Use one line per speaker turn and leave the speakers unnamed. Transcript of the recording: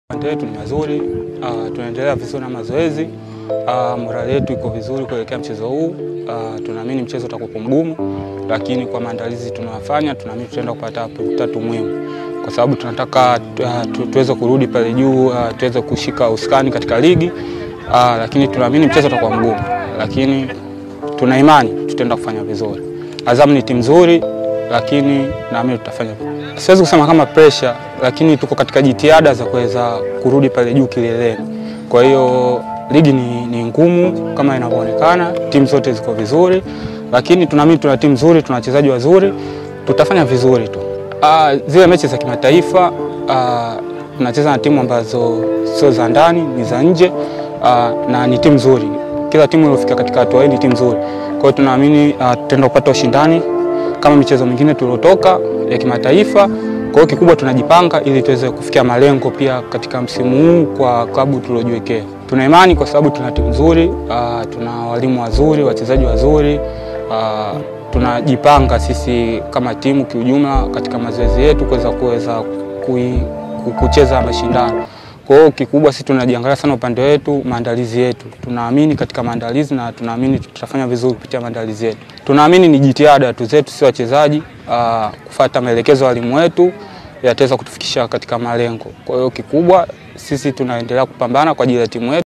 Upande wetu ni mazuri, uh, tunaendelea vizuri na mazoezi uh, morali yetu iko vizuri kuelekea mchezo huu uh, tunaamini mchezo utakuwa mgumu, lakini kwa maandalizi tunayofanya tunaamini tutaenda kupata pointi tatu muhimu, kwa sababu tunataka uh, tu, tuweze kurudi pale juu uh, tuweze kushika usukani katika ligi uh, lakini tunaamini mchezo utakuwa mgumu, lakini tuna imani tutaenda kufanya vizuri. Azam ni timu nzuri, lakini naamini tutafanya vizuri. Siwezi kusema kama pressure, lakini tuko katika jitihada za kuweza kurudi pale juu kileleni. Kwa hiyo ligi ni, ni ngumu kama inavyoonekana, timu zote ziko vizuri, lakini tunaamini tuna timu nzuri, tuna wachezaji wazuri, tutafanya vizuri tu. Ah, zile mechi za kimataifa ah, tunacheza na timu ambazo sio za ndani, ni za nje ah, na ni timu nzuri. Kila timu iliyofika katika hatua hii ni timu nzuri. Kwa hiyo tunaamini ah, tutaenda kupata ushindani kama michezo mingine tuliotoka ya kimataifa. Kwa hiyo kikubwa tunajipanga ili tuweze kufikia malengo pia katika msimu huu kwa klabu tuliojiwekea. Tuna imani kwa sababu tuna timu nzuri, uh, tuna walimu wazuri, wachezaji wazuri, uh, tunajipanga sisi kama timu kiujumla katika mazoezi yetu kuweza kuweza kucheza mashindano. Kwa hiyo kikubwa sisi tunajiangalia sana upande wetu, maandalizi yetu. Tunaamini katika maandalizi na tunaamini tutafanya vizuri kupitia maandalizi yetu. Tunaamini ni jitihada tu zetu sisi wachezaji uh, kufuata maelekezo ya walimu wetu yataweza kutufikisha katika malengo. Kwa hiyo kikubwa sisi tunaendelea kupambana kwa ajili ya timu yetu.